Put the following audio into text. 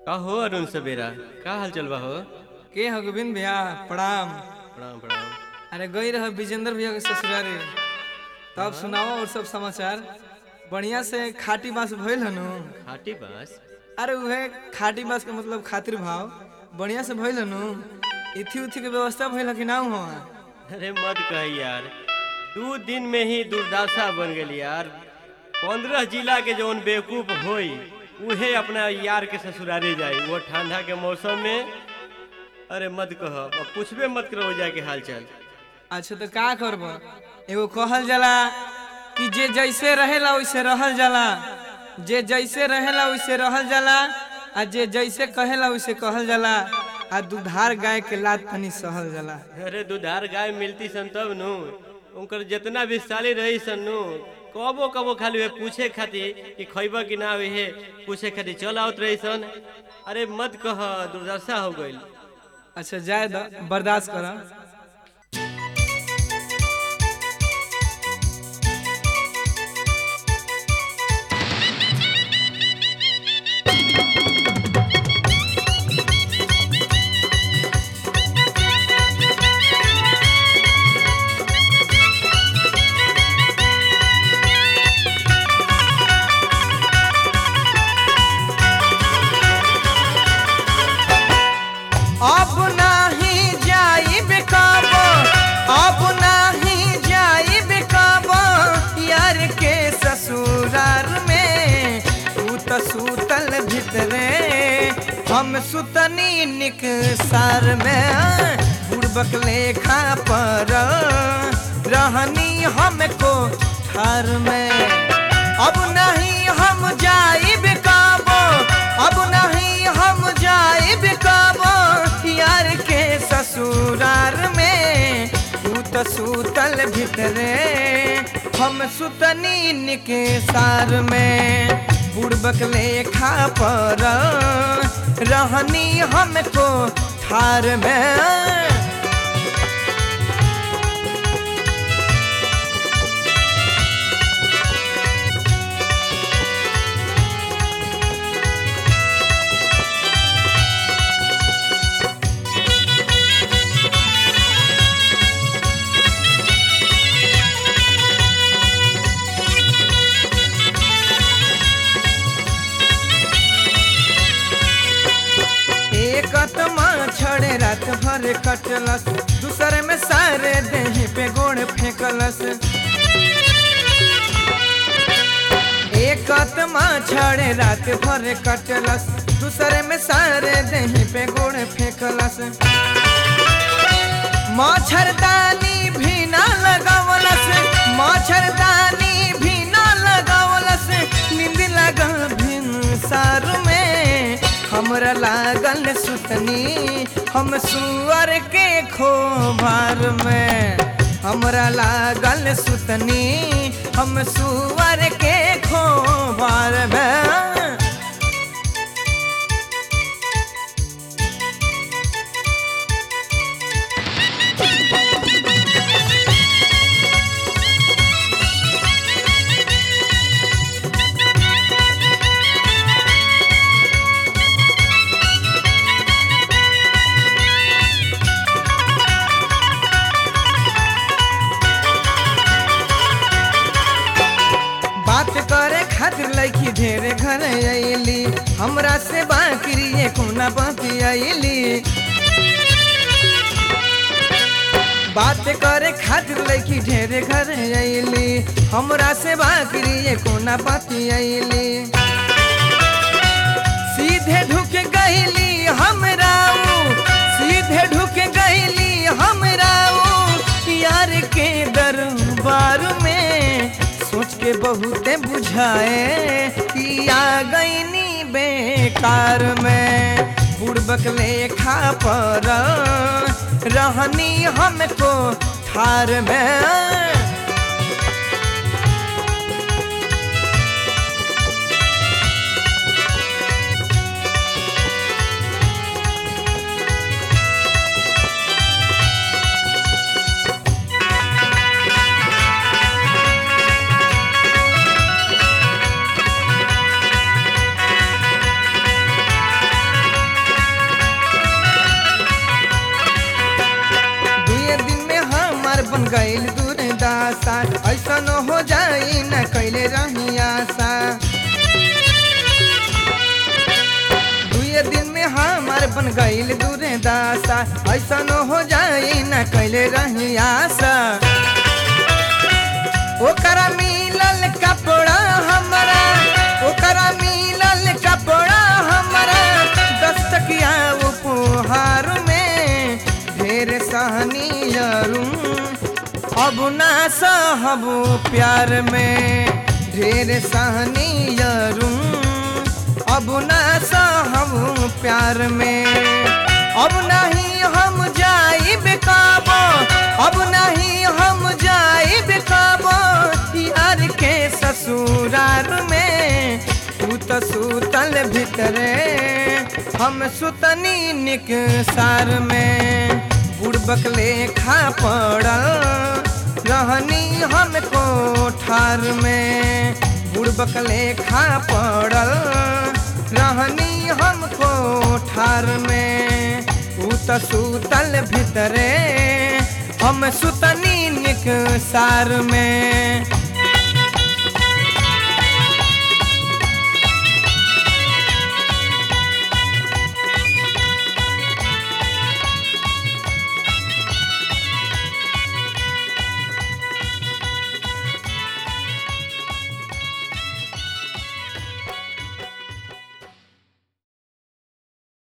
का हो अरुण सवेरा का हाल चल बा हो के हो गोविंद भैया प्रणाम प्रणाम प्रणाम अरे गई रह विजेंद्र भैया के ससुरारी तब सुनाओ और सब समाचार बढ़िया से खाटी बास भइल हनु खाटी बास अरे उहे खाटी बास के मतलब खातिर भाव बढ़िया से भइल हनु इथी उथी के व्यवस्था भइल ह कि ना हो अरे मत कह यार दू दिन में ही दुर्दशा बन गेल यार पंद्रह जिला के जौन बेवकूफ होई उहे अपना यार के ससुरारे जाई वो ठंडा के मौसम में अरे मत कह अब पूछबे मत करो हो जाके हाल चाल अच्छा तो का करब एगो कहल जाला कि जे जैसे रहेला वैसे रहल जाला जे जैसे रहेला वैसे रहल जाला आ जे जैसे कहेला वैसे कहल जाला आ दुधार गाय के लात तनी सहल जाला अरे दुधार गाय मिलती सन तब नु उनकर जितना भी साली रही सन नु कबो कबो खाली वे पूछे खातिर कि खैबा कि ना हे पूछे खातिर चल आवत रही सन अरे मत कह दुर्दशा हो गईल अच्छा जाए द बर्दाश्त कर अब नाही जाई बेकाबो अब नाही जाई बेकाबो यार के ससुरार में तू त सुतल भितरे हम सुतनी निक सार में बुड़बक लेखा पर रहनी हमको ठार में अब नहीं हम जाई बेकाबो अब नहीं हम जाई बेकाबो यार के ससुरार में तू त सुतल भितरे हम सुतनी निके सार में बुड़बक लेखा पर रहनी हमको ठार में एक आत्मा छड़े रात भर कटलस दूसरे में सारे देह पे गोड़ फेंकलस एक आत्मा छड़े रात भर कटलस दूसरे में सारे देह पे गोड़ फेंकलस मच्छरदानी भी ना लगावलस मच्छरदानी भी ना लगावलस नींद लगल भिन सार में हमरा लागल सुतनी हम सुअर के खोभार में हमरा लागल सुतनी हम सुअर के खोभार में बात करे खातिर लड़की ढेरे घर अली हमरा से बाकरी ये कोना बाकी अली बात करे खातिर लड़की ढेरे घर अली हमरा से बाकरी ये कोना बाकी अली सीधे ढुक गईली हमरा ऊ, सीधे ढुक गईली हमरा ऊ, यार के दरबार में सोच के बहुते बुझाए कि आ गईनी बेकार में बुड़बक लेखा पर रहनी हमको ठार में बन गईल दूरे दासा ऐसन हो जाई न कैले रही आशा ओकरा मिलल कपड़ा हमरा ओकरा मिलल कपड़ा हमरा दस्तकिया उपहार में ढेर सहनी अब ना सहब प्यार में ढेर सहनी अब ना सहब प्यार में अब नहीं हम जाई बेकाबो अब नहीं हम जाई बेकाबो यार के ससुरार में तू तो सुतल भीतरे हम सुतनी निक सार में बुड़बक लेखा पड़ल रहनी हम कोठार में बुड़बक लेखा पड़ल रहनी हम कोठार में ऊ त सुतल भीतरे हम सुतनी निक सार में